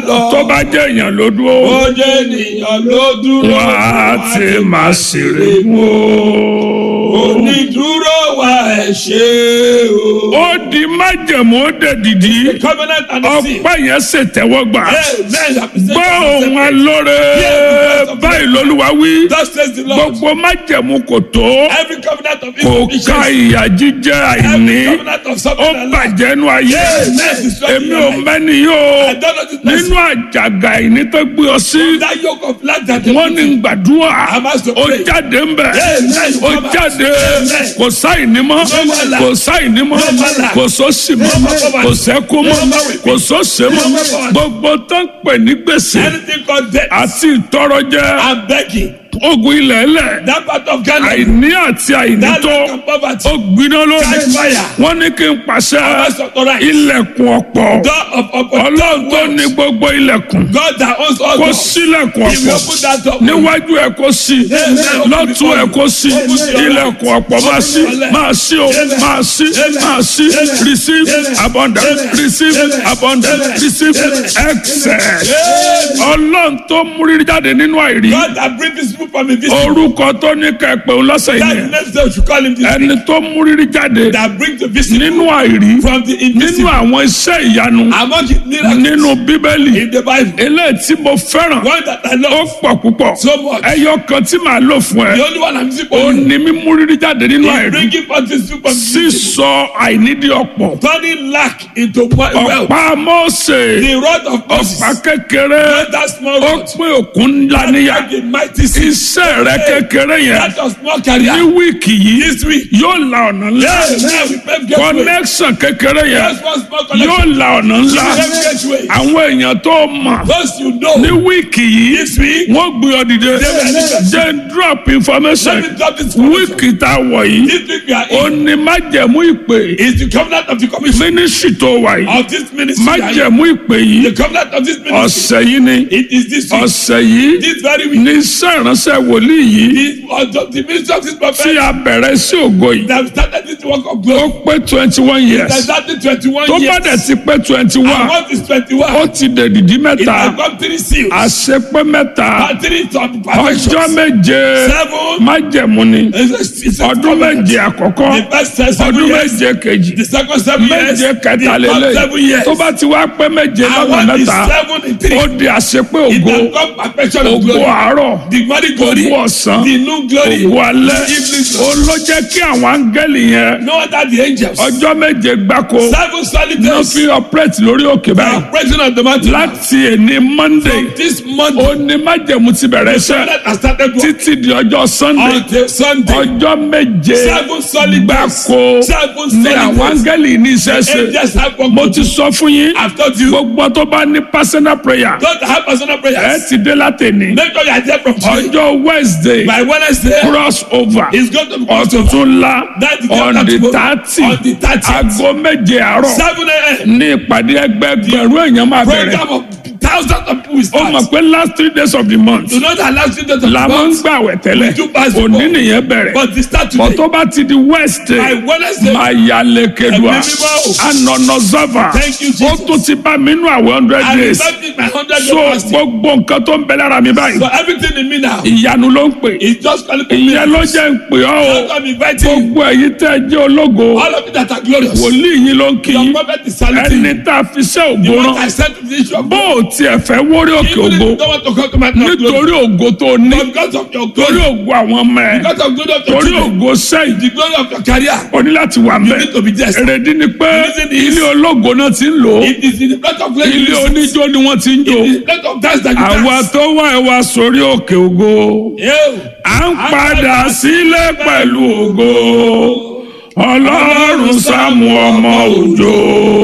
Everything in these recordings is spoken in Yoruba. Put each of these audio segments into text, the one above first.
lọ. tó bá jẹ́ èèyàn ló dúró Ó jẹ́ ènìyàn ló dúró. wọn á ti máa ṣeré mú o. Onídúró wa ẹ̀ ṣe o. ó di májẹ̀mú ó dẹ̀ dìdí Covenant and the seal. ọpẹ́ yẹn ṣètẹ́wọ́gbà Amen. gbọ́ ohun alóore báyìí lolúwa wí Thus says the Lord. gbogbo májẹ̀mú kò tó Every covenant of kò ká insufficiency. ìyà jíjẹ àìní Every covenant of ó suffering and lack. bàjẹ́ nu ayé èmi ò mẹ́ni yóò I don't know this nínú person. àjàgà àìní tó gbé ọ sí That yoke of lack that they wọ́n put ní in. gbàdúrà I'm asked to ó pray. jáde ń bẹ̀ Amen. ó jáde Amen. kò sáìní mọ́ Amen. kò sáìní mọ́ Amen. kò sósì mọ́ Amen. kò sẹ́kù mọ́ Amen. kò sósè mọ́ Amen. gbogbo tó ń pè ní gbèsè Anything called debt. àti ìtọrọjẹ I'm begging. ogun ilẹ̀ ẹlẹ̀ That part of Ghana. àìní àti àìní That tó lack and poverty. ó gbiná lónìí Catch fire. wọ́n ní kí n pàṣẹ That's authorized. ilẹ̀kùn ọ̀pọ̀ Door of ọlọ́run tó ní opportunity. gbogbo ilẹ̀kùn God that owns all kó doors. sílẹ̀kùn He will ọ̀pọ̀ open that door. níwájú ẹ̀ kó sí Amen. lọ́tún ẹ̀ kó sí ilẹ̀kùn ọ̀pọ̀ máa sí máa sí o máa sí máa sí receive abundance receive abundance receive excess ọlọ́run tó múrírí jáde nínú àìrí God that brings his people from invisible. orúkọ tó ní kẹpẹ́ òun lọ́sẹ̀ That's yìí the next day we should call him this ẹni tó múrírí jáde that brings the visible nínú àìrí from the nínú invisible. àwọn iṣẹ́ ìyanu Among his miracles nínú bíbélì in the Bible. eléyìí tí mo fẹ́ràn One that I ó love pọ̀ púpọ̀ so much. ẹyọ kan tí màá lò fún ẹ The only one I'm using for ó you ní mímú rírí jáde nínú is àìrí bringing forth his people from invisible. sísọ àìnídìí ọ̀pọ̀ Turning lack into wealth. ọ̀pá Mósè The rod of Moses. ọ̀pá kékeré Not that small ó rod. pín òkun ńlá níyà Like the mighty sea. iṣẹ́ rẹ kékeré yẹn That was small ní career. wíìkì yìí This week. yóò la ọ̀nà ńlá Yes, now we pave gateway. connection kékeré yẹn Just one small yóò connection. la ọ̀nà ńlá Pave gateway. àwọn èèyàn tó mọ̀ Those you ní know. wíìkì yìí This week. wọ́n gbé ọ dìde jẹ́ n drop information Let me drop this information. wíìkì tá a wọ̀ yìí This week we are ó in. ní májẹ̀mú ìpè Is the covenant of the commission mínísì tó wà yìí of this ministry. we are in. májẹ̀mú ìpè yìí The covenant of this ministry. ọ̀sẹ̀ yìí ni It is this week. ọ̀sẹ̀ yìí This very week. ní iṣẹ́ ìránṣẹ́ wòlíì yìí The, uh, the ministry of this tí prophet a bẹ̀rẹ̀ sí ògo yìí that started this work of ó glory. pé twenty one That years started 21 tó bá years. dẹ̀ ti pé twenty And one what is 21? ó ti dè dìdí It mẹ́ta has got three seals. àṣepé mẹ́ta And three top ọjọ́ perfections. méje Seven. májẹ̀mú ni It's a, it's a ọdún covenant. méje àkọ́kọ́ The first seven ọdún years. méje kejì The second seven years. méje The kẹta third lélẹ̀ seven years. tó bá ti wá pé méje And lọ́nà what is mẹ́ta seven in three? ó di àṣepé It ògo has got perfection of ògo glory. àárọ̀ The morning glory. ògo ọ̀sán The noon glory. ògo alẹ́ The evening ó glory. ló jẹ́ kí àwọn áńgẹ́lì yẹn No other the angels. ọjọ́ méje gbáko Seven solid náà days. fi operate lórí òkè The báyìí operation of the mountain. láti èní monday This month. ó ní májẹ̀mú ti bẹ̀rẹ̀ iṣẹ́ Covenant has started work. títí di ọjọ́ sunday Until Sunday. ọjọ́ méje Seven solid days. gbáko Seven ní solid àwọn days. áńgẹ́lì ní iṣẹ́ ṣe Angels have work mo to ti do. sọ fún yín I've told you. gbogbo tó bá ní personal prayer Don't have personal ẹ prayers. ti dé látẹ̀ní Make sure you are there from today. ọjọ́ wednesday By Wednesday, cross over it's going to be ọ̀tútù ńlá That is the on the tomorrow. thirty On the 30th. aago méje àárọ̀ 7 a.m. ní ìpàdé ẹgbẹgbẹ̀rún èèyàn máa bẹ̀rẹ̀ Program of thousands of people will ó mọ̀ start. pé last three days of the month Do not allow students to la máa ń month, gbàwẹ̀ tẹ́lẹ̀ We do pass òní before. nìyẹn bẹ̀rẹ̀ but they start bọ̀ today. tó bá ti di wednesday By Wednesday, máa ya lekedua Ẹ̀mí mímọ́. anonozava Thank you, ó Jesus. tún ti bá mi nú àwọn hundred I days remember my 100 so day fasting. gbogbo nǹkan tó ń bẹ lára mi báyìí So everything in me now ìyanu ló ń pè is just calling for ìyẹn ló miracles. jẹ́ ń pè ọ́ o That's why I'm inviting you. gbogbo èyí tẹ́ ẹ jẹ́ ológo All of you that are glorious. wòlíì yín ló ń kí Your yín prophet is saluting ẹni you. tá a fi ṣe ògo The one rán I said to the issue of bó o tiẹ̀ fẹ́ wórí òkè Even if ògo you don't want to come to my glory. nítorí ògo tó o ní But because of your torí glory, ògo àwọn ọmọ ẹ because of glory of your torí children, ògo sẹ́yìn the glory of your career, o ní láti wà you mẹ́ need to be there. èrèdí ni pé reason is- ilé ológo náà ti ń lò ó It is in the place of glory. ilé oníjó ni wọ́n ti ń jò It is the place of dance that you àwa dance. tó wá ẹ wá sórí òkè ògo Ew. à ń padà sílé pẹ̀lú ògo ọlọ́run sáàmù ọmọ òjò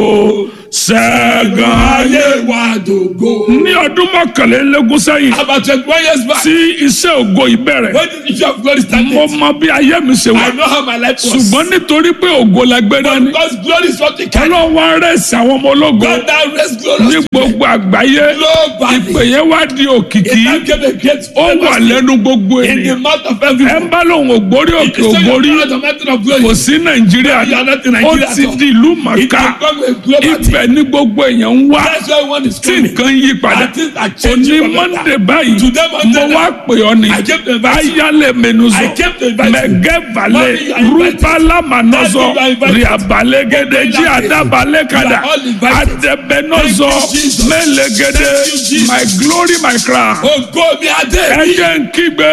ṣẹ́gun ayé Ayé wa dògo. ní ọdún mọ́kànlélógún sẹ́yìn About twenty-one years back, tí iṣẹ́ ògo yìí bẹ̀rẹ̀ when the issue of glory mo started, mọ bí ayé mi ṣe wà I know how my life was. ṣùgbọ́n nítorí pé ògo la gbé dání Because glory is what we carry. ọlọ́run wá rẹ̀sì àwọn ọmọ ológo God now raised ní glorious gbogbo àgbáyé globally. ìpè yẹn wá di òkìkí It now gave a great ó wà famous lẹ́nu gbogbo in the ènìyàn mouth of ẹ everyone. ń bá lòun ògbórí òkè It's ògbórí the mountain of glory. kò sí nàìjíríà You are not in ó Nigeria ti at all. di ìlú It mọ̀ká become a global ibẹ̀ ibẹ̀ ni gbogbo èèyàn ń wá That's why one is tí coming. nǹkan yí padà And things are òní changing for mọ́ndé better. báyìí Today, Monday, mo wá pè ọ́ ni I came to invite you. ayálẹ̀ mẹ́nuzọ I came to invite you. mẹ́gẹ́ balẹ̀ Mommy, you are invited. rúbálà mànọ́zọ Daddy, you are invited. ríabalẹ́gẹ́dẹ́ jí Daddy, àdábalẹ̀ you kadà are all invited. àdẹ̀bẹ̀nọ́zọ Thank you, Jesus. mẹ́lẹ́gẹ́dẹ́ Thank you, Jesus. my glory my crown Ògo mi adé mi. ẹ̀jẹ̀ ń kígbe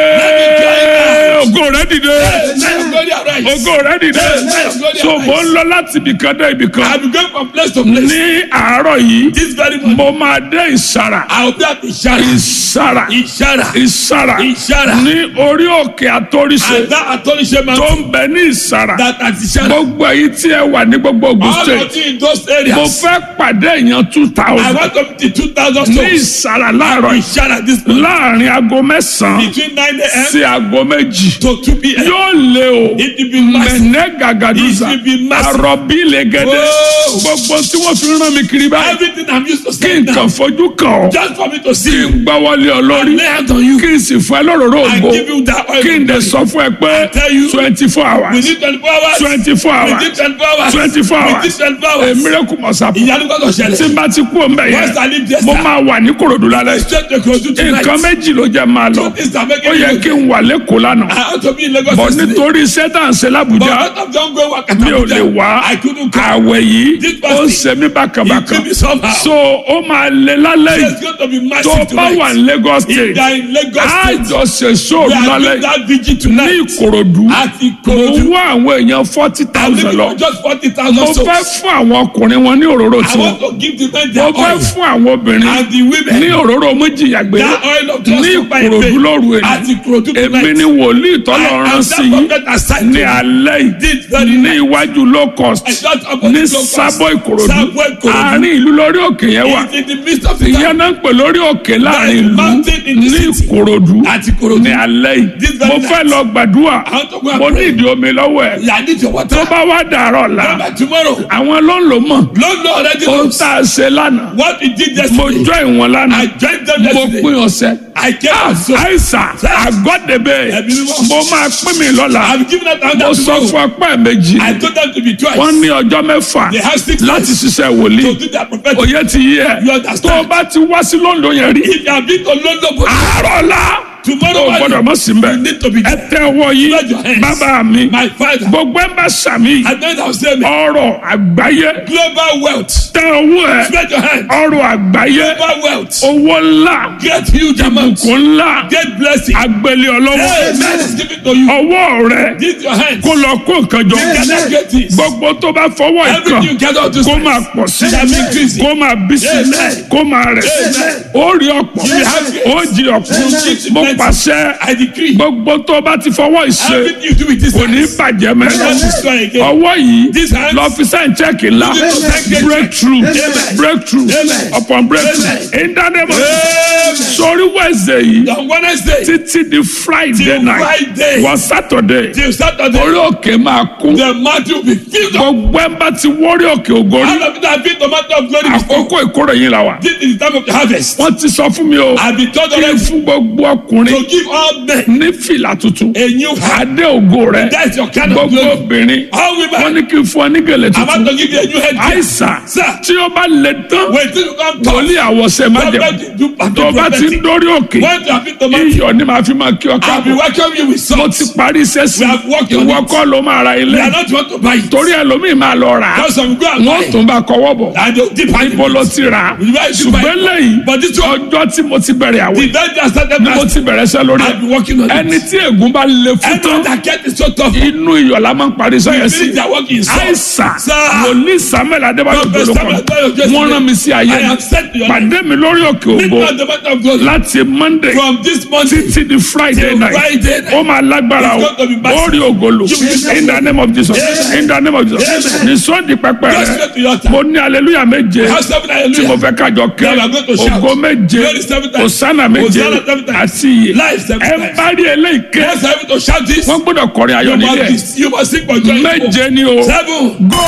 Let ògo rẹ̀ dìde Let your glory arise. ògo rẹ̀ dìde Let your glory so mo ń arise. lọ láti ibìkan dé ibìkan I be going from place to place. ní àárọ̀ yìí This very morning. mo máa dé ìsara I will be at Ishara. ìsara Ishara. ìsara Ìsara. ní orí òkè àtòrìṣe And that Atolishe tó mountain. ń bẹ ní ìsara That at Ishara. gbogbo èyí tí ẹ wà ní gbogbo Ògùn All state of you in those mo areas. fẹ́ pàdé èèyàn two I thousand want to meet the 2,000 ní souls. ìsara láàárọ̀ yìí Ishara this morning. láàrin aago mẹ́sàn-án Between 9 a.m. sí aago méjì to 2 p.m. yóò lé o It will be massive. mẹ̀nẹ́ gàgàdùsà It will be massive. àròbí lẹ́gẹ́dẹ́ Oh. gbogbo tí wọ́n fi rán mi kiri báyìí Everything I'm used to kí saying nǹkan now. fojú kàn ọ́ Just for me to see kí you. n gbọ́wọ́lé ọ lórí Lay hands on you. kí n sì fún ẹ lóròró I ògbó give you that oil. kí n dẹ̀ sọ fún ẹ pé tell you. twenty four We hours need 24 hours. twenty four We hours need 24 hours. 24 We hours. need 24 hours. èmìrẹ́kù mọ̀sáfù Ìyanu gbọ́dọ̀ tí ṣẹlẹ̀. n bá ti kú òun bẹ̀ Once I yẹn leave this mo time, máa wà ní korodu lálẹ́ straight to Kogi tonight. nǹkan méjì ló jẹ́ máa lọ Two things are making ó yẹ me kí n wà lẹ́kọ̀ọ́ lánàá I ought to be in Lagos bọ̀ yesterday. nítorí iṣẹ́ tá à ń ṣe But lábùjá out of John Gwe Wakata, mi ò lè wá I couldn't come. àwẹ̀ yìí This ó ń fasting, ṣe mí It bákàbàkà will be somehow. so ó máa lé lálẹ́ yìí It's going to be tó massive bá wà tonight. ní Lagos If state they are in Lagos á State, jọ ṣe we sóòrù are lálẹ́ doing yìí that vigil ní tonight. Ìkòròdú At mo Ikorodu. wá àwọn èèyàn forty I'm thousand looking lọ for just 40,000 mo souls. fẹ́ fún àwọn ọkùnrin wọn ní òróró I tiwọn want to give the men mo their fẹ́ oil. fún àwọn obìnrin And the women, ní òróró méjìyàgbé that oil of ní just by Ìkòròdú faith. lóru At èyí Ikorodu èmi tonight. ni wòlíì tọ́lọ̀ I rán am sí that yín prophet assigned ní to you. alẹ́ yìí This very ní night. iwájú low cost I just ní opposite Locust. sábọ̀ Ìkòròdú Sábọ̀ Ìkòròdú. àárín ìlú lórí òkè yẹn wà It's in the midst of the ìyẹn town. náà ń pè lórí òkè láàrin ìlú mountain in the ní city. Ìkòròdú At Ikorodu. ní alẹ́ yìí This very mo night. fẹ́ lọ gbàdúrà I want to go and mo ní pray. ìdí omi lọ́wọ́ ẹ̀ Yeah, I need your water. tó bá wá dàárọ̀ la Come back tomorrow. àwọn ló ń lò mọ̀ Lord, Lord, already ohun knows tá a ṣe lánàá what we did mo yesterday. jọ ìwọ̀n lánàá I joined them mo yesterday. pín ọ̀sẹ̀ I came out so. àìsàn àgọ́dẹ̀bẹ̀ Ẹ̀mí mímọ́. mo máa pín mi lọ́la I've given out mo hundred sọ to fún ọpẹ́ méjì I told them to be twice. wọ́n ní ọjọ́ mẹ́fà They have six láti days ṣiṣẹ́ to wòlíì do their prophetic. òye ti yí ẹ You understand? tó o bá ti wá sí London yẹn rí If you have been to London, but àárọ̀ la tomorrow o gbọ́dọ̀ morning, mọ̀ sí mbẹ́ you need to be ẹ there. tẹ ọwọ́ yìí Spread your hands. bàbá mi My father, gbogbo ẹ bá sàmì I know that say me. ọrọ̀ àgbáyé Global wealth. tẹ ọwọ́ ẹ Spread your hands. ọrọ̀ àgbáyé Global wealth. owó ńlá Get huge amounts. kò ńlá Get blessing. agbélé ọlọ́wọ́ Amen is given to you. ọwọ́ rẹ This your hands. kó lọ kó nǹkan jọ Gather great things. gbogbo tó bá fọwọ́ ìkan Everything you gather to kó máa pọ̀ sí Shall be increasing. kó máa bí sí Amen. kó máa rẹ̀ sí Amen. ó rí ọ̀pọ̀ You will have grace. ó jí ọ̀pọ̀ You will keep mo plenty. pàṣẹ I decree. gbogbo tó bá ti fọwọ́ ìṣe Everything you do with this kò ní hands. bàjẹ́ mẹ́rin Not destroy again. ọwọ́ yìí This hands. lọ́fíìsà ń chẹ́kì ńlá You need to take it. breakthrough Amen. breakthrough Amen. upon breakthrough Amen. in that name of Amen. sórí wẹ̀sẹ̀ yìí On Wednesday títí di friday till night Friday wọ saturday till Saturday, orí òkè máa kún the mountain will be filled up. gbogbo ẹ̀ bá ti wọ́rí òkè ògórí All of you that have been the mountain of glory before, àkókò ìkórè yín la wà. this is the time of the harvest. wọ́n ti sọ fún mi o I've been told kí n already fún gbogbo ọkùnrin to give all men ní fìlà tuntun a new heart. adé ògo rẹ That's your kind of gbogbo glory. obìnrin All wọ́n women, ní kí n fún ọ ní gèlè I'm about tuntun to give you a new head. àìsàn Sir. tí ó bá lè tán Wait till you come talk. wòlíì àwọ̀sẹ̀ má jẹ Prophet, do tó bá ti ń prophetic. dórí òkè When you have been the mountain, iyọ̀ ni màá fi máa kí ọ I'll be káàbọ̀ welcoming you with mo salt. ti parí iṣẹ́ sí We have worked on ìwọ it. kọ́ ló máa ra We ilé are not want to buy it. torí ẹlòmíì máa lọ rà á Because some go and buy wọ́n it. tún bá kọwọ́ bọ̀ And they'll dip hand in ibo ló it. ti rà á Where did you buy ṣùgbọ́n it? lẹ́yìn But this one, ọjọ́ tí mo ti bẹ̀rẹ̀ àwẹ̀ the day I started ni mo fasting, ti bẹ̀rẹ̀ sẹ́ lórí I've ẹ̀ been working on ẹni it. tí ègún bá le fún Anyone tán that get it so tough, inú iyọ̀ la máa ń parí sẹ́yẹ sí finish their work in salt. àìsàn Sir. wòlíì samuel adébáyọ̀ Prophet gbólókọ̀ Samuel Adébáyọ̀ Jésù wọ́n rán mi sí ayé I mi am sent to your pàdé mi lórí òkè Meet ògbó me at the mountain of glory. láti monday From this morning títí di friday till night Friday night. ó máa lágbára o It's going to be massive. ó rí ògolo You will in the name of jesus Amen. in the name of jesus Amen. nìṣó di pẹpẹ Go rẹ straight to your altar. mo ní hallelujah méje Have seven tí mo hallelujah. fẹ́ kájọ kẹ́ Now we are going to shout. ògo méje Glory seven times. òsánà méje Hosanna seven times. àti iye Life seven ẹ times. bá rí eléyìí ké Once I have to shout this, wọ́n gbọ́dọ̀ kọrin ayọ̀ you must, nílẹ̀ be, you must sing for joy. méje ni o Seven. go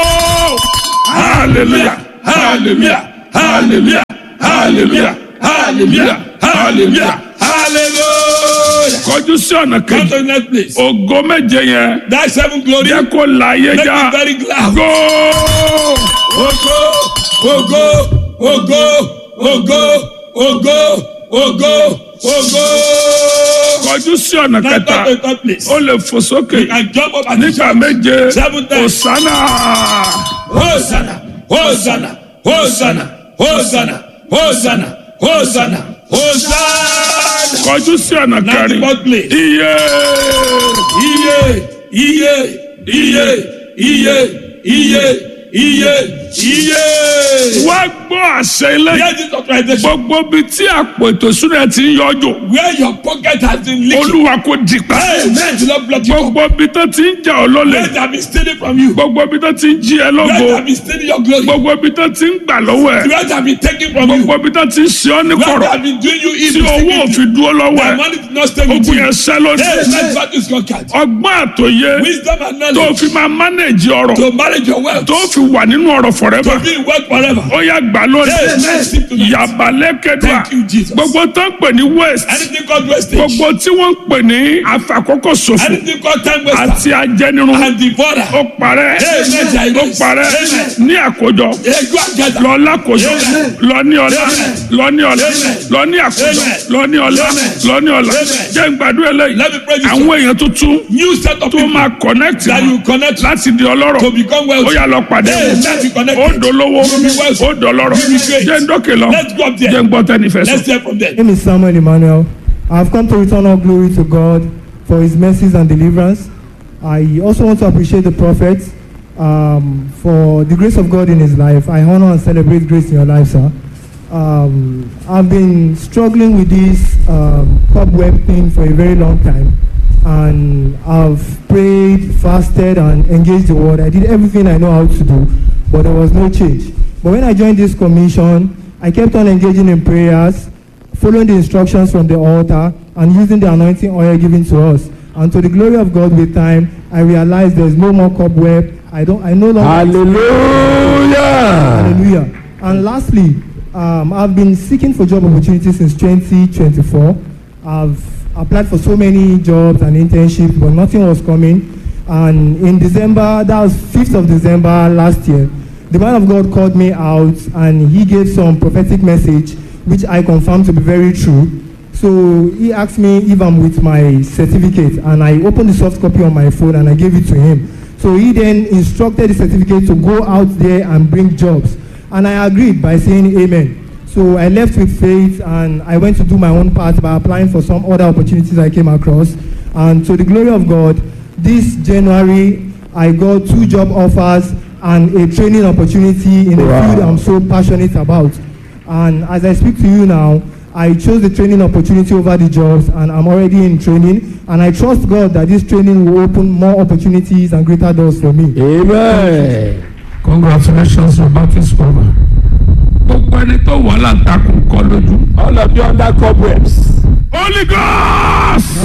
hallelujah hallelujah hallelujah hallelujah hallelujah hallelujah Hallelujah. kọjú sí ọ̀nà Come kejì to the next place. ògo méje yẹn That seven glory jẹ́ kó la ayé make já me very glad. go Ogo, ògo ògo ògo ògo ògo ògo. kọjú sí ọ̀nà Now kẹta go to the third place. ó lè fò sókè You can jump up and nígbà shout. méje Seven times. òsánà Hosanna, Hosanna, Hosanna, Hosanna, Hosanna, Hosanna, Hosanna. kọjú sí ọ̀nà Now the kẹrin fourth place. iye Iye, iye, iye, iye, iye, iye, iye. wá gbọ́ àṣẹ ilé Hear this authorization. gbogbo bíi tí àpò ètò ìṣúná ti ń yọjò Where your pocket has been leaking. olúwa kò di pa Amen. Do not block you. up. gbogbo bíi tó ti ń jà ọ́ lólè Where they have been stealing from you. gbogbo bíi tó ti ń jí ẹ Where lógo they have been stealing your glory. gbogbo bíi tó ti ń gbà lọ́wọ́ ẹ Where they have been taking from you. gbogbo bíi tó ti ń ṣe ọ́ ní Where they kọ̀rọ̀ have been doing you tí evil. owó secretly. òfin dúró lọ́wọ́ Their ẹ money did not stay with ogun you. yẹn ṣẹ́ lónìí Hey, that battle is conquered. ọgbọ́n àtòyé Wisdom and tó knowledge fi máa mánéjì ọrọ̀ to manage your wealth. tó fi wà nínú ọrọ̀ forever To be in wealth forever. ó yá gbà lónìí Hey, receive tonight. yàbálẹ́kẹ̀dùà Thank you, Jesus. gbogbo tó ń pè ní waste Anything called wastage. gbogbo tí wọ́n ń pè ní àfàkókò ṣòfò Anything called time waster. àti ajẹnirun And devourer. ó parẹ́ Amen. ó parẹ́ Amen. ní àkójọ Egu agada. lọ lákòjọ Amen. lọ ní ọlá Amen. lọ ní ọlá Amen. lọ ní àkójọ Amen. lọ ní ọlá Amen. lọ ní ọlá Amen. jẹ́ n gbàdúrà eléyìí Let me pray this. àwọn èèyàn tuntun New set of tó people máa connect that you connect láti di ọlọ́rọ̀ to become ó wealthy. yà lọ pàdé Amen. Be connected. ó dolówó be wealthy. ó dọlọ́rọ̀ You be great. jẹ́ n dókè lọ Let's go up there. jẹ́ n gbọ́ tẹ́nifẹ̀ sọ. Let's hear from them. name is Samuel Emmanuel. I have come to return all glory to God for his mercies and deliverance. I also want to appreciate the prophet um, for the grace of God in his life. I honor and celebrate grace in your life, sir. Um, I've been struggling with this um, cobweb thing for a very long time. And I've prayed, fasted, and engaged the word. I did everything I know how to do, but there was no change. But when I joined this commission, I kept on engaging in prayers, following the instructions from the altar, and using the anointing oil given to us. And to the glory of God, with time, I realized there's no more cobweb. I don't. I no longer. Hallelujah. Hallelujah. And lastly, um, I've been seeking for job opportunities since 2024. I've applied for so many jobs and internships, but nothing was coming. And in December, that was 5th of December last year, the man of God called me out and he gave some prophetic message, which I confirmed to be very true. So he asked me if I'm with my certificate, and I opened the soft copy on my phone and I gave it to him. So he then instructed the certificate to go out there and bring jobs. And I agreed by saying amen. So I left with faith and I went to do my own part by applying for some other opportunities I came across. And to the glory of God, this January I got two job offers and a training opportunity in a Wow. field I'm so passionate about. And as I speak to you now, I chose the training opportunity over the jobs and I'm already in training. And I trust God that this training will open more opportunities and greater doors for me. Amen. congratulations your battle is over. gbogbo ẹni tó wà láǹtakùn kọ lójú. All of you under cobwebs. holy ghost.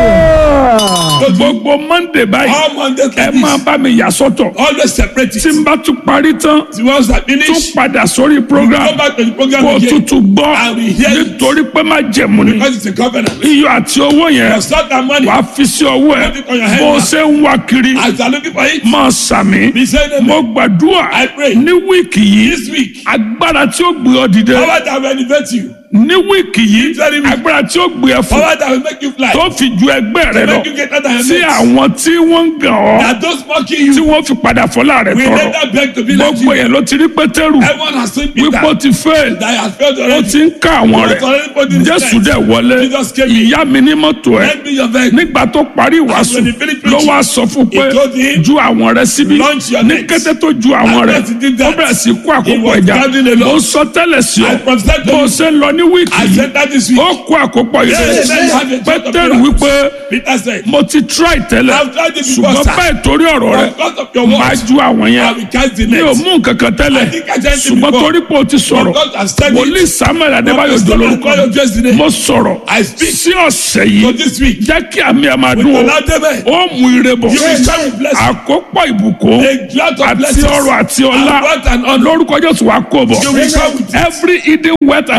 Fire. gbogbo monday báyìí All Mondays ẹ like máa this. bá mi yà sọ́tọ̀ Always separate tí it. n bá tún parí tán The ones that tún finish, padà sórí go program back to the program kó again. tutù gbọ́ I will hear it. nítorí pé má jẹ̀mú ni Because it's a covenant. iyọ̀ àti owó yẹn You start that money. wàá fi sí ọwọ́ ẹ̀ Put it on your head bó now. ṣe ń wá kiri As you are looking for it, máa sàmì be saying amen. mo gbàdúrà I pray. ní wíìkì yìí This week, agbára tí ó gbé ọ dìde power that will elevate you, ní wíìkì yìí Very weak. agbára tí ó gbé ẹ fún power that will make you fly, tó fi ju ẹgbẹ́ rẹ to lọ make you greater than your tí mates. àwọn tí wọ́n ń gàn ọ́ That those mocking tí you wọ́n fi padà fọlá rẹ will tọrọ later beg to be like gbogbo you. yẹn ló ti rí pétérù Everyone has seen wípé ó Peter ti fail that has failed ó already. ti ń ká àwọn He rẹ̀ was already put in his jésù place. dẹ̀ wọlé Jesus came in. ìyá mi ní mọ́tò ẹ̀ Lend me your vehicle. nígbà tó parí ìwàásù when he finished ló preaching, wá sọ fún pé he told him, ju àwọn rẹ̀ síbi "Launch your ní nets." kété tó ju àwọn And rẹ̀ as he did that, ó bẹ̀rẹ̀ sí kó he àkókò was ẹja gathering a lot. mo sọ tẹ́lẹ̀ sí I ọ prophesied to bó o you. ṣe ń lọ ní wíìkì I yìí said that this week. ó kó àkópọ̀ Yes, yìí let me have a chance of pétérù miracles. wípé Peter said, mo ti try tẹ́lẹ̀ I've tried it before, ṣùgbọ́n sir. bẹ́ẹ̀ torí ọ̀rọ̀ rẹ̀ because of your máa words, ju àwọn I yẹn will cast the mi ò net. mú nǹkan kan tẹ́lẹ̀ I think I said it ṣùgbọ́n before. torí pé o ti sọ̀rọ̀ God has said wòlíì it. samuel adébáyò Prophet Samuel dolórúkọ Adébáyò just today. mo sọ̀rọ̀ I speak. sí ọ̀sẹ̀ So yìí this week, jẹ́ kí àmì ẹ̀ máa with dún o Oladebe, ó mú ire bọ̀ you will come with blessing. àkópọ̀ ìbùkún A drought of àti blessings. ọrọ̀ àti ọlá And wealth and honor. lórúkọ jésù wàá kó bọ̀ You will come with it. every hidden wealth and riches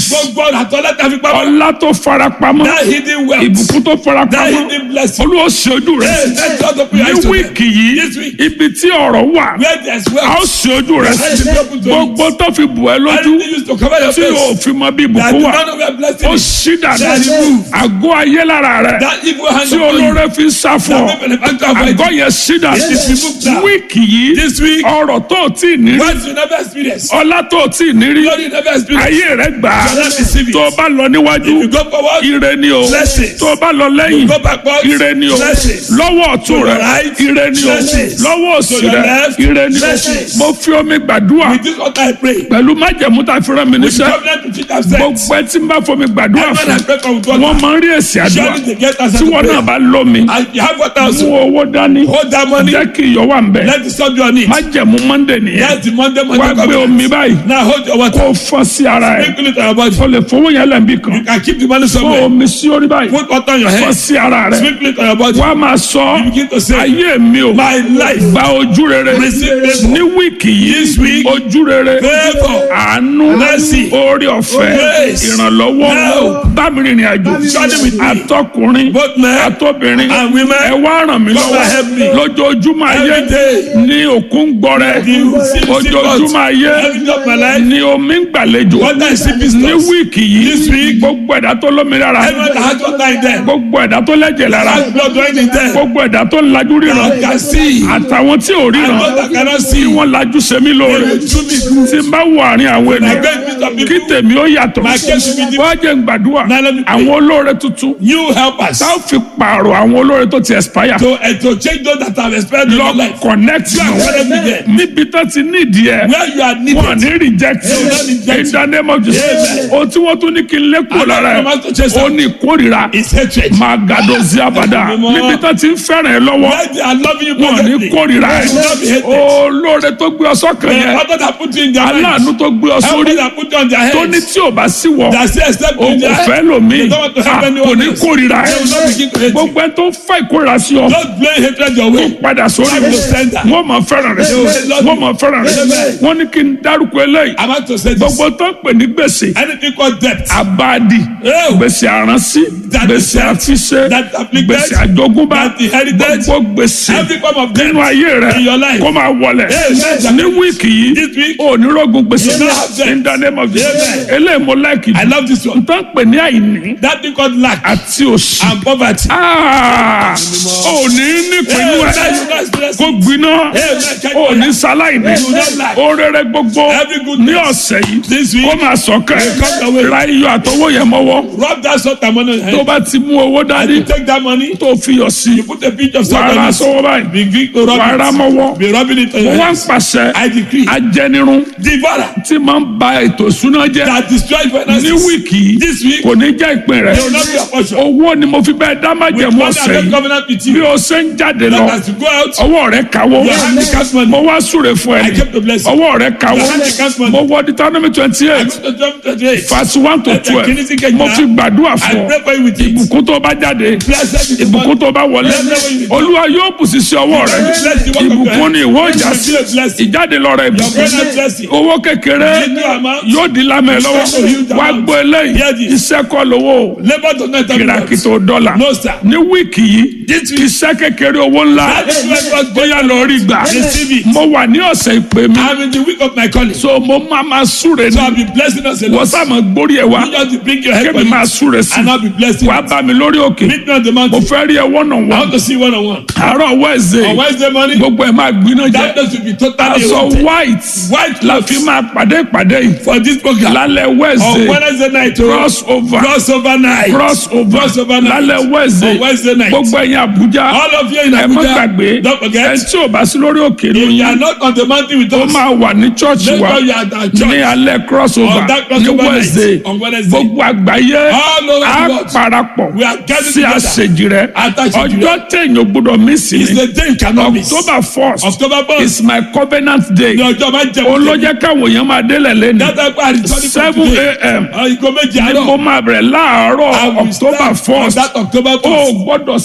Gbogbo ọ̀nà àtọ́lá tàbí pamọ́. ọlá tó farapamọ́ That hidden wealth. ìbùkún tó That farapamọ́ hidden blessing. olúwa ṣe ojú rẹ Hey, let God open your ní eyes to them. wíìkì yìí This week. ibi tí ọ̀rọ̀ wà Where there's a ó wealth. ṣe ojú rẹ Let it be open to gbogbo tó fi bù ẹ́ lójú Anything used to cover your tí o face. fi mọ bí That ìbùkún the wà man of your blessing ó is. ṣí dàda Let it move. àgọ́ ayé lára rẹ That evil hand tí upon you. olóore fi ń sá fún ọ That benefactor avoid àgọ́ you. yẹn ṣí dàda It is removed now. wíìkì yìí This week. ọrọ̀ tó o tí ì ní rí What you never experience. ọlá tó o tí ì ní rí Glory you never experience. ayé rẹ gbà á You cannot receive it. tó o bá lọ níwájú You go forward. ire ni o Blessings. tó o bá lọ lẹ́yìn Go backward. ire ni o Blessings. lọ́wọ́ ọ̀tún To rẹ your right. ire ni o Blessings. lọ́wọ́ òsì To your rẹ left. ire ni o Blessings. mo fi omi gbàdúrà With this what I pray. pẹ̀lú májẹ̀mú tá a fi rán mi With the níṣẹ́ covenant which it has said. gbogbo ẹ tí n bá fomi gbàdúrà Everyone I fún pray for with God. wọn máa ń rí èsì àdúrà Surely they get answer tí to wọn náà prayer. bá lómi And you have what mú else? owó dání Hold that money. jẹ́ kí iyọ̀ wà ń bẹ̀ Let the sun be on it. májẹ̀mú mọ́ndé nìyẹn That's the Monday wá Monday gbé omi covenant. báyìí Now hold your water. kó fọ́ sí ara ẹ̀ Sprinkle it on your body. o lè fowó yẹn lẹ́nbí kan You can keep the money kó somewhere. omi sí orí báyìí Put water on your fọ́ head. sí ara rẹ̀ Sprinkle it on your body. wá máa sọ You begin to say, ayé mi o My life. gba ojú rere Receive favor. ní wíìkì yìí This week. ojú rere Favor. àánú Mercy. orí ọ̀fẹ́ Grace. ìrànlọ́wọ́ Now. bámi rìnrìn àjò Journey with me. àtọkùnrin Both men àtobìnrin and women. ẹ wá ràn mí Come and help me. lọ́wọ́ lójoojúmọ́ ayé Every day. ní òkun gbọrẹ The sea- ojoojúmọ́ ayé Every day of my life. ní omi ń gbàlejò Water is sleeping ní stores. wíìkì yìí This week. gbogbo ẹ̀dá tó lómi lára Everyone that has water in them. gbogbo ẹ̀dá tó lẹ́jẹ̀ lára Has blood running in them. gbogbo ẹ̀dá tó lajú ríran That can see. àtàwọn tí ò And ríran those that cannot see. tí wọ́n lajú sẹ́mi lóore They will do me good. tí n bá wọ àárín àwọn My ènìyàn great peace of kí people. tèmi ó yàtọ̀ My case will be different. wọ́n á jẹ́ n gbàdúrà Now let me pray. àwọn olóore tuntun You help us. tá a fi pààrọ̀ àwọn olóore tó ti expire To, uh, to change those that have expired in your lọ life. connect You are mọ́ connected there. níbi tó ti nídìí ẹ̀ Where you are wọn needed. ní reject They will not reject in the name of Jesus Amen. ohun tí wọ́n tún ní kí n lé kúrò And lára I'm about to chase ẹ̀ ó them. ní ìkórìíra It's hatred. máa gàdọ̀ sí abàdà Mímọ́. níbi tó ti ń fẹ́ràn ẹ lọ́wọ́ Where they are loving you wọn ní perfectly. kórìíra ẹ They will not be hated. olóore tó gbé ọ sọ́kàn The yẹn other that put you in their aláàánú minds. tó gbé ọ Help sórí that put you on their tó ní heads. tí ò bá sí wọ That say except o in kò their fẹ́ lòmíì They don't want to help Ah, anyone kò ní else. kórìíra They will not ẹ begin to hate you. gbogbo ẹ tó ń fa ìkórìíra sí ọ Don't blame hatred your way. padà sórí Time mi to stand up. wọ́n máa fẹ́ràn rẹ̀ wọ́n máa fẹ́ràn rẹ̀ Amen. wọ́n ní kí n dárúkọ eléyìí I'm about to say this. gbogbo tó ń pè ní gbèsè Anything called debt. abadi Oh. gbèsè àránsí That gbèsè is- àtiṣe that afflicted, gbèsè àjogúnbá that inherited, gbogbo gbèsè Every form of debt. nínú ayé rẹ in your life. kó máa wọlẹ̀ Amen. ní wíìkì yìí This week. onírógun gbèsè You don't have debt. in the name of Jesus Amen. eléyìí mo láìkì I love this one. n tán pè ní àìní That thing called lack àti òṣì and poverty. Ah, òní nípinnu Hey, ẹ that you not experience kó it. gbiná Amen. òní sáláìní You not lack. orere gbogbo Every goodness. ní ọ̀sẹ̀ yìí This week. kó máa sọ̀kẹ́ come your way. ra iyọ̀ àtọwọ́ yẹn mọ́wọ́ Rub that salt and money on your tó head. bá ti mú owó And dání you take that money. tó fi yọ̀ sí You put a pinch of salt wàá ra on it. sọ́wọ́ báyìí Begin to rub wàá ra it. mọ́wọ́ Be rubbing it on mo your wá ń hands. pàṣẹ I decree. ajẹnirun Devourer tí máa ń ba ètò ìṣúná jẹ́ that destroys ní finances. wíìkì yìí This week. kò ní jẹ́ ìpín rẹ̀ They will not be your portion. owó ni mo fi bẹ́ẹ̀ dá With májẹ̀mú one ọ̀sẹ̀ that yìí covenant with bí you. o ṣe ń jáde lọ That as you go out. ọwọ́ rẹ kawọ́ Your hand becomes money. mo wá súre fún ẹ I kept the blessing. ọwọ́ rẹ kawọ́ Your hand becomes money. mo wọ Deuteronomy twenty I eight go to John 28. verse one to Ẹ̀jẹ̀ twelve kìíní sí kejìlá. mo fi gbàdúrà I fún ọ pray for you with it. ìbùkún tó bá jáde Blessed is the ìbùkún one. tó bá wọlé olúwa yóò bù sí sí ọwọ́ rẹ Bless the work of your ìbùkún hand. ni ìwọ ìjà You sí will be a blessing. ìjáde lọ rẹ Your ìbùkún present blessing. owó kékeré Little amount. yóò di lámẹ lọ́wọ́ Huge wá amount. gbọ́ eléyìí Hear this. iṣẹ́ kọ́ lówó Labour does not have kìràkìtò dọ́là No, sir. ní wíìkì yìí iṣẹ́ kékeré owó ńlá That is where God bóyá lọ rí gbà Receive it. mo wà ní ọ̀sẹ̀ ìpè mi I'm in the week of my calling. So so mo máa ma súre I'll ní be blessing us a wọ́n lot. sàmọ̀ gbórí ẹ̀ wá You just to bring your head kébì for máa it. súre sí And I'll be blessing wàá you. bá mi lórí òkè Meet me on the mo mountain. fẹ́ rí ẹ wọ́nà I wọ́n want to see one on one. àárọ̀ wẹ́ẹ̀sẹ̀ On Wednesday morning, gbogbo ẹ̀ máa gbiná that jẹ́ place will be totally aṣọ erected. white White la clothes fi máa pàdé ìpàdé yìí for this program. lálẹ́ On wẹ́ẹ̀sẹ̀ Wednesday night, oh, cross over crossover night. cross over Crossover night. lálẹ́ wẹ́ẹ̀sẹ̀ On Wednesday night. gbogbo ẹ̀yin Àbújá All of you in ẹ má Abuja, gbàgbé don't ẹ forget, tí ò bá sí lórí òkè ló if you are yín not on the mountain with ó us, máa wà ní chọ́ọ̀chì make wa sure you are at our ní church alẹ́ cross over on that ní crossover wẹ́ẹ̀sẹ̀ night on Wednesday. gbogbo àgbáyé All over á the world. parapọ̀ We are gathered sí together. àṣejì rẹ At Àṣejì rẹ. ọjọ́ téèyàn gbọ́dọ̀ mí sí It's ni the day you cannot miss. October first October first. is my covenant day Ní ọjọ́ máa ń jẹ olójẹ́ káwọn èèyàn máa délẹ̀ lẹ́nu Dátà pé àdìsọ́ni seven a.m. Ìgò méjì ni mo àárọ̀. máa bẹ̀rẹ̀ láàárọ̀ I will October start on first that October o first. gbọ́dọ̀ sílẹ̀ ní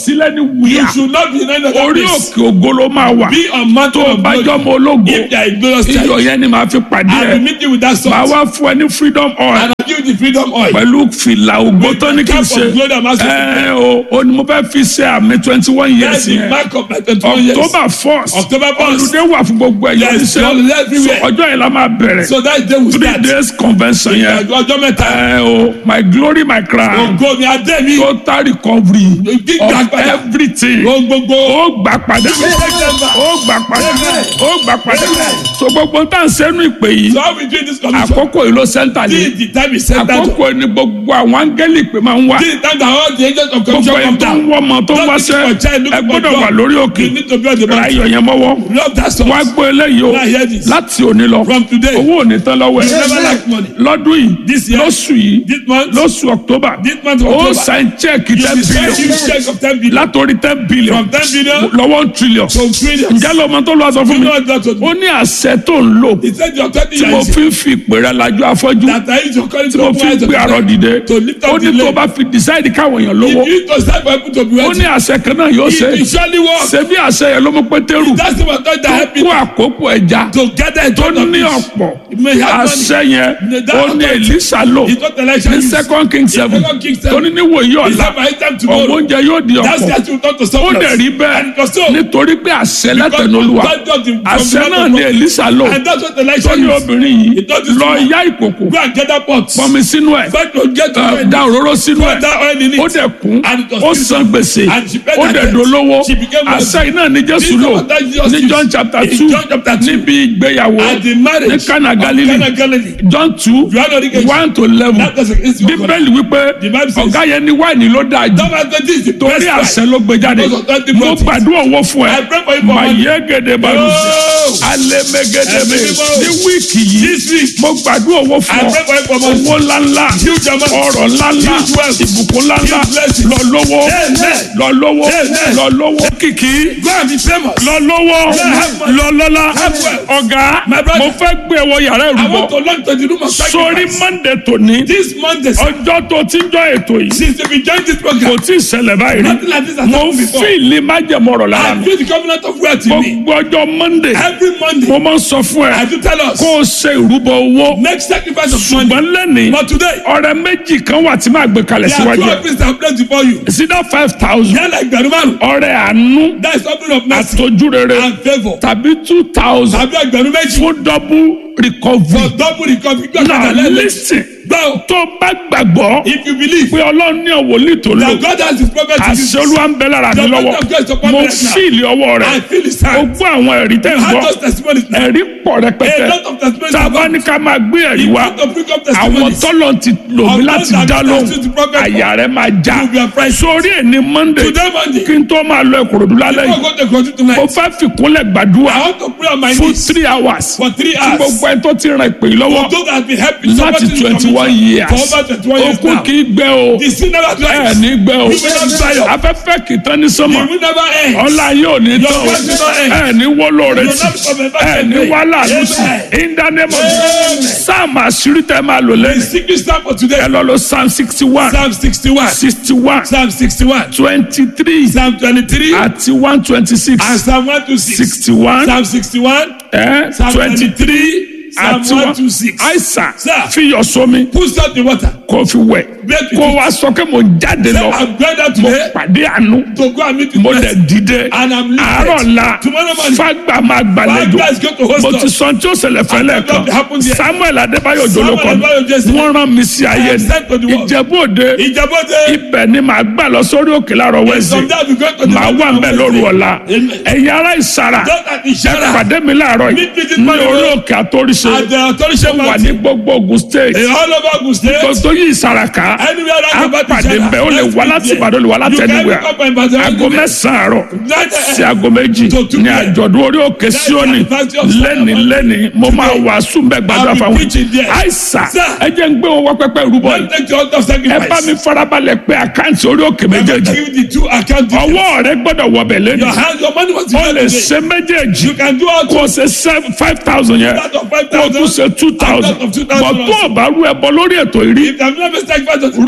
anywhere You should not be in any other orí place. òkè ògo ló máa wà Be on mountain tó o of bá glory. jọmọ ológo If they are in glorious iyọ̀ church, yẹn ni màá fi pàdé I ẹ will meet you with that màá salt. wá fún ẹ ní freedom oil And I give you the freedom oil. pẹ̀lú fìlà ògbó With tó ní the kí n cap ṣe of glory and master. ẹ o o ni mo fẹ́ fi ṣe àmì twenty one That's years the yẹn mark of my 21 years. october first October first. olùdé wà fún gbogbo ẹ̀yọ́ Yes, iṣẹ́ holiday everywhere. So, ọjọ́ yẹn la máa bẹ̀rẹ̀ So that day we three start. days convention yẹn Ọjọ́ mẹ́ta. ẹ o my glory my crown Ògo mi adé mi. total recovery Gbígbà of padà. everything Ohun gbogbo. ó gbà padà September. ó gbà padà ó gbà padà so gbogbo tá à ń sẹ́nu ìpè yìí So how we do this commission? àkókò yìí ló sẹ́ńtà Till lé the time is set down. àkókò yìí ni gbogbo àwọn áńgẹ́lì pé máa ń wá Till the time that all the agents of gbogbo commission ẹni come tó ń down. wọ́ ọmọ tó ń Don't wáṣẹ́ look for child, look ẹ for gbọ́dọ̀ job. wà lórí òkè You need to be on the ra mountain. iyọ̀ yẹn mọ́wọ́ Love that song. wá gbọ́ eléyìí o Now hear this. láti òní lọ From today. owó òní tán lọ́wọ́ You never ẹ̀ lack money. lọ́dún yìí This year. lóṣù yìí This month. lóṣù october This month of ó October. sign check You ten will sign billion huge check of 10 billion. látòrí ten billion From 10 billion lọ́wọ́ one trillion to trillions. ǹjẹ́ lọ́mọ tó lọ́ọ́ sọ fún You mi know what that was? ó ní àṣẹ tó ń lò He said your 20 tí mo years fi ń fi ìpè rẹ lajú afọ́jú that I use your calling tí mo to fi ń gbé arọ dìde to lift ó up ní the tó leg. bá fi decide káwọn èèyàn lówó If you to start for people to be ó ready, ní àṣẹ kan náà yóò ṣe it will surely work. ṣe bí àṣẹ yẹn ló mú pétérù That's the one that tó help kó you àkókò ẹja to gather a tó ton of ní fish. ọ̀pọ̀ may have àṣẹ money. yẹn That ó ní authority. Èlíṣà lò It's not election. ní use. second king seven Second Kings tó ní seven. níwòyí He ọ̀la said by time ọ̀wọ́ tomorrow. oúnjẹ yóò di That's ọ̀pọ̀ that you not to ó stop dẹ̀ rí And it bẹ́ẹ̀ was so. nítorí pé àṣẹ Because látẹnu Olúwa God got the- àṣẹ from the náà mouth ní of God. Èlíṣà lò And that's what tó election ní is. obìnrin yìí He told this lọ woman, yá ìkòkò Go and gather pots. pọnmi sínú ẹ̀ Try to get to ẹ, it. da òróró sínú Put ẹ̀ that oil in it. ó dẹ̀ kún And it was ó filled. san gbèsè And she paid ó her dẹ̀ debt. dolówó She became wealthy. àṣẹ iná ní Jésù This lò was that Jesus ní used. John chapter In two John chapter two. níbi ìgbéyàwó At the marriage ní Cana of Galilee Cana Galilee. John two You are not engaged. one to eleven That doesn't it's your bíbélì wípé The Bible says- ọ̀gá yẹn ní wáìnì ló dáa jù Don't ask this is the torí best àṣẹ price. ló gbé jáde Because of that mo deposit. gbàdúrà owó fún ẹ I pray for you for mà money. yé gèdè balùwẹ̀ Oh! alẹ́mẹgẹdẹmẹ Ẹ̀mí mímọ́. ní wíìkì yìí This week. mo gbàdúrà owó fún I ọ pray for you for money. owó ńláńlá Huge amount. ọrọ̀ ńláńlá Huge wealth. ìbùkún ńláńlá Huge blessings. lọ lówó Amen. lọ lówó Amen. lọ lówó kìkì Go and be famous. lọ lówó have money. lọ lọ́lá Have wealth. ọ̀gá My brother. mo fẹ́ gbé wọ yàrá I want to ìrúbọ launch to the room of sórí sacrifice. monday tòní This Monday, sir, ọjọ́ tó ti ń jọ ètò yìí since we joined this kò program, tí ì ṣẹlẹ̀ báyìí nothing like this has mo happened before. fíìlì májẹ̀mọ́rọ̀ lára I mi feel the covenant of wealth in me. gbogbo ọjọ́ monday Every mo Monday, máa ń sọ fún I ẹ do tell us, kó o ṣe ìrúbọ owó make sacrifice of money. ṣùgbọ́n lẹ́nìí But today, ọrẹ méjì kan wà tí màá gbé kalẹ̀ there are two síwájú ẹ offices that are placed before you. sídá five thousand They are like Gbanumaru. ọrẹ àánú That is offering of mercy àtọ́jú rere and favour. tàbí two thousand Tàbí ẹgbẹ̀rún méjì fún double recovery for double recovery. Gbọ́dọ̀ now lẹ́lẹ̀. listen Gbọ́ tó bá gbàgbọ́ if you believe pé ọlọ́run ní ọ̀wọ́lì tó lò that God has his prophet to àṣẹ you. olúwa ń bẹ lára mi The lọ́wọ́ prophet of God is upon mo me right now. fíìlì ọwọ́ rẹ I feel his o hand. gbọ́ àwọn ẹ̀rí tẹ́ ń Have gbọ́ those testimonies now. ẹ̀rí pọ̀ A rẹpẹtẹ lot of testimonies tá a are bá ní ká máa gbé ẹ̀rí wá If you don't bring up àwọn testimonies, tọ́lọ̀ ti lò mí Of láti those that dá have lóhùn tested the prophet àyà rẹ máa já you will be afraid. sórí ẹni monday Today Monday, kí n tó máa lọ ìkòròdú lálẹ́ before I yìí go to continue tonight, mo fẹ́ fìkúnlẹ̀ gbàdúrà I want to pray on my fún knees three hours for three tí hours. gbogbo ẹni tó ti ràn ìpè yìí lọ́wọ́ For those that have been helping láti supporting the twenty one commission years for over 21 years okun now. kì í gbẹ o The sin never ẹ dries. ní gbẹ o You will not dry up. afẹ́fẹ́ kì í tán ní sọ́mọ̀ You will never end. ọlá yóò ní tán o work will not end. ẹ ní wọ́lọ́ rẹ You will tì not come back ẹ and ní pray. wàhálà lùsì Amen. ìdánimọ̀ Amen. sáàmù àṣírí tẹ́ máa lò The lẹ́nu secret psalm for today. ẹ lọ lọ psalm sixty one Psalm 61. sixty one Psalm 61. twenty three Psalm 23. àti one twenty six And Psalm 126. sixty one Psalm 61. Psalm twenty three 23. Psalm àti one 126. àìsàn Sir. fiyọ̀ sómi Put salt in water. kó fi wẹ̀ Bẹ́ẹ̀ kó wá sọ pé mo ń jáde Say, lọ I'm going out mo today pàdé àánú to go and meet with mo the dẹ̀ blessed. dìde And I'm lifted. àárọ̀ la Tomorrow morning. fàgbà máa gbàlejò Fagba is going to host mo us. ti sọ tí ó ṣẹlẹ̀ fẹ́lẹ̀ And what kan happened there? samuel adébáyọ̀ Samuel jolókọ Adébáyọ̀ Jesse. wọ́n rán mi sí ayé am sent to the ni world. ìjẹ̀bú òde Ìjàbọ̀dé. ibẹ̀ ni màá gbà lọ sórí òkè láàárọ̀ wẹ́sì Someday I'll be going to the màá wà ń bẹ̀ lóru ọ̀la Amen. ẹ̀yin ará ìsara Just at ẹ Ishara. pàdé mi láàárọ̀ yìí Meet me this ní morning. orí òkè àtòríṣe At the authority wà ní gbogbo ogun state In all over Ogun State. tó yí ìsara ká Anywhere á around about pàdé ń bẹ̀ ó lè wá láti ìbàdàn ó lè wá láti ẹniwẹ̀ aago mẹ́sàn-án àárọ̀ sí aago méjì To two ní p.m. àjọ̀dún orí òkè síónì lẹ́ni lẹ́ni mo máa wàásù mbẹ́ gbàdúrà I'll be fáwọn preaching there. àìsà Sir. ẹ jẹ́ ń gbé wọn wá pẹ́pẹ́ rúbọ yìí Take the altar of ẹ bá mi sacrifice. farabalẹ̀ pé àkáǹtì orí òkè méjèèjì Give the two account details. ọwọ́ rẹ gbọ́dọ̀ wọbẹ̀ lẹ́nu Your hand, your money was ó in lè today. ṣe méjèèjì You can do all kó o ṣe five thousand yẹn Out of kó o tún 5,000. ṣe two thousand Out of 2,000 bọ̀ tó o bá rú ẹbọ lórí ètò ìrí If I'm not mistaken, root a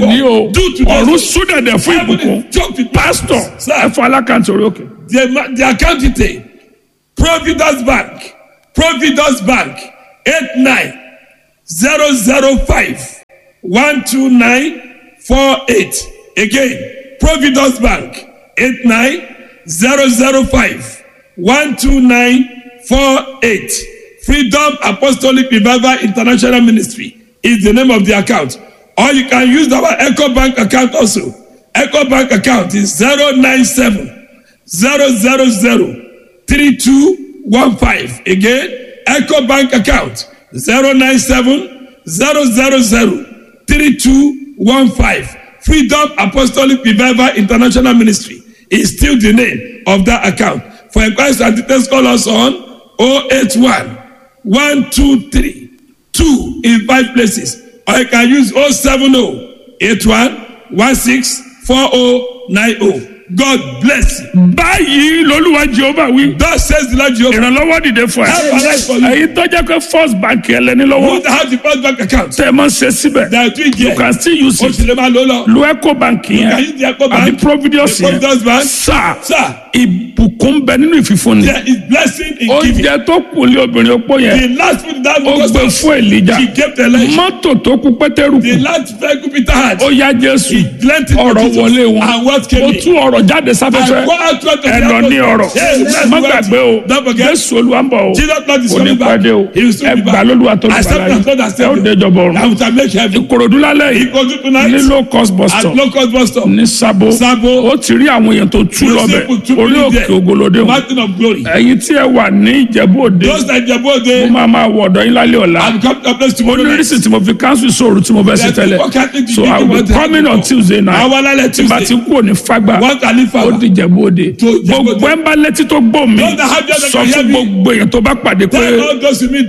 ní o Do today. ọ̀run súdẹ̀dẹ̀ fún Heaven ìbùkún is choked with pásítọ̀ Sir. ẹ fọ alákàntì orí òkè. the, ma- the account detail providence bank providence bank eight nine zero zero five one two nine four eight again providence bank eight nine zero zero five one two nine four eight freedom apostolic revival international ministry is the name of the account or you can use our echo bank account also echo bank account is zero nine seven zero zero zero three two one five again echo bank account zero nine seven zero zero zero three two one five freedom apostolic revival international ministry is still the name of that account for inquiries and details call us on oh eight one one two three two in five places or you can use oh seven oh eight one one six four oh nine oh god bless you. báyìí lolúwa jehova wí. thus says the lord jehovah. ìrànlọ́wọ́ dìde fún ẹ. Help arise for you. èyí tó jẹ́ pé first bank ẹlẹ́ni who lọ́wọ́ have the first bank account. tẹ́ ẹ máa ń ṣe síbẹ̀. they are doing you here. can still use o it. sì lè máa lò ó lọ. lu eco bank can yẹn use the Eco àbí Bank, providence the yẹn Providence Bank. sáà sir ìbùkún bẹ nínú ìfìfúnni. there is blessing in giving. oúnjẹ tó kù lé obìnrin opó the yẹn last food that ó focus gbé on fún èlìjà he gave the life. mọ́tò tó kù pétérù the kù last vehicle peter had. ó yá jésù lent it to ọ̀rọ̀ Jesus. wọlé wọn and what came ó in. tú ọ̀rọ̀ jáde and sáfẹ́fẹ́ go out to the ẹ lọ ní ọ̀rọ̀ Yes, má yes, gbàgbé o don't forget. jésù olúwa ń bọ̀ o Jesus Lord is kò ní coming back. pàdé o He will soon ẹ be gbà back. lólúwa tó lù Accept bàlá as Lord yìí as ẹ ó Savior. déjọba I ọ̀run will shall make heaven. ìkòròdú lálẹ́ He yìí go to tonight. ní low cost bus at stop low cost bus stop. ní sabo Sabo. ó ti rí àwọn èèyàn tó tú You lọ́bẹ̀ see people two orí people òkè there. ògolódé o mountain of glory. ẹ̀yin tí ẹ wà ní ìjẹ̀bú òde those that jẹ mo bóde. máa máa wọ̀ ọ̀dọ̀ yín lálẹ́ ọ̀la and come to a place tomorrow night. onírìsì tí mo fi cancel sóòrù tí mo fẹ́ sí Yes, tẹ́lẹ̀ people can't think so you i think will about be it. coming on tuesday night àwọn alálẹ̀ tí bá ti tuesday. kú òní fagbá one kalifa. ó di ìjẹ̀bú òde To Ìjẹ̀bú Òde. gbogbo ẹ̀ ń bá létí tó gbó mi Those that have just sọ hear fún me. gbogbo èèyàn tó bá pàdé pé tell all those you meet